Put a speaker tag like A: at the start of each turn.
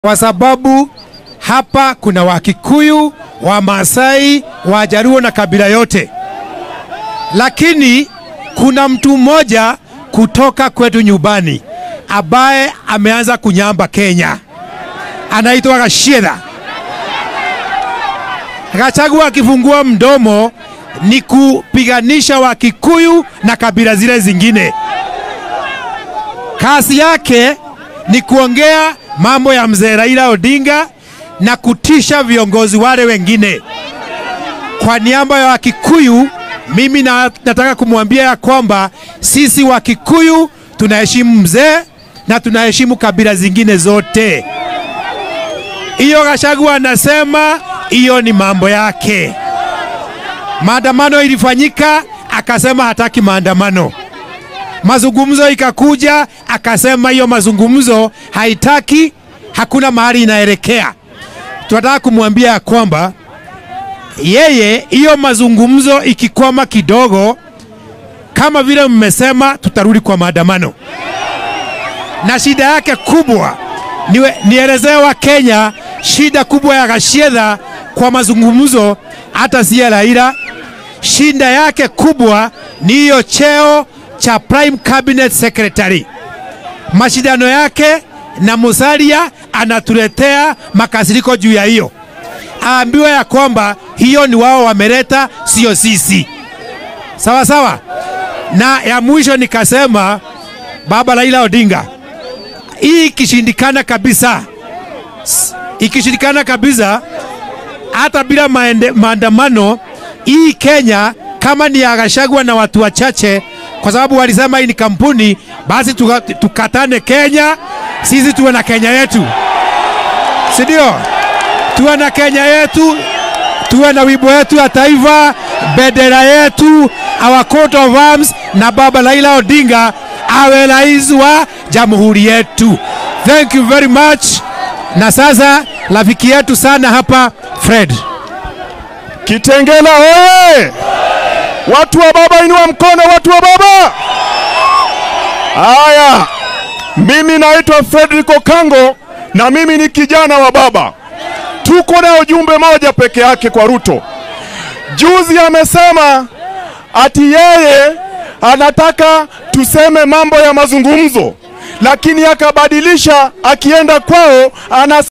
A: kwa sababu hapa kuna Wakikuyu, Wamasai, Wajaruo na kabila yote, lakini kuna mtu mmoja kutoka kwetu nyumbani ambaye ameanza kunyamba Kenya, anaitwa Gachagua. Gachagua akifungua mdomo ni kupiganisha Wakikuyu na kabila zile zingine. Kazi yake ni kuongea mambo ya mzee Raila Odinga na kutisha viongozi wale wengine. Kwa niaba ya Wakikuyu, mimi na, nataka kumwambia ya kwamba sisi Wakikuyu tunaheshimu mzee na tunaheshimu kabila zingine zote. Hiyo Gachagua anasema hiyo ni mambo yake. Maandamano ilifanyika, akasema hataki maandamano. Mazungumzo ikakuja, akasema hiyo mazungumzo haitaki, hakuna mahali inaelekea. Tunataka kumwambia ya kwamba yeye, hiyo mazungumzo ikikwama kidogo, kama vile mmesema, tutarudi kwa maandamano. Na shida yake kubwa niwe, nielezee wa Kenya shida kubwa ya Gachagua kwa mazungumzo, hata si ya Raila. Shida yake kubwa ni hiyo cheo cha Prime Cabinet Secretary. Mashindano yake na Musalia anatuletea makasiriko juu ya hiyo, aambiwe ya kwamba hiyo ni wao wameleta, sio sisi. Sawa sawa. Na ya mwisho nikasema, baba Raila Odinga, hii ikishindikana kabisa, ikishindikana kabisa, hata bila maende, maandamano hii Kenya kama ni ya Gachagua na watu wachache, kwa sababu walisema hii ni kampuni, basi tuka, tukatane Kenya, sisi tuwe na Kenya yetu, si ndio? Tuwe na Kenya yetu, tuwe na wimbo yetu ya taifa, bendera yetu, our coat of arms, na baba Raila Odinga awe rais wa jamhuri yetu. Thank you very much. Na sasa rafiki yetu sana hapa Fred
B: Kitengela oye! Watu wa baba, inua mkono, watu wa baba. Haya, mimi naitwa Fredrick Okango na mimi ni kijana wa baba. Tuko na ujumbe moja peke yake kwa Ruto. Juzi amesema ati yeye anataka tuseme mambo ya mazungumzo, lakini akabadilisha, akienda kwao ana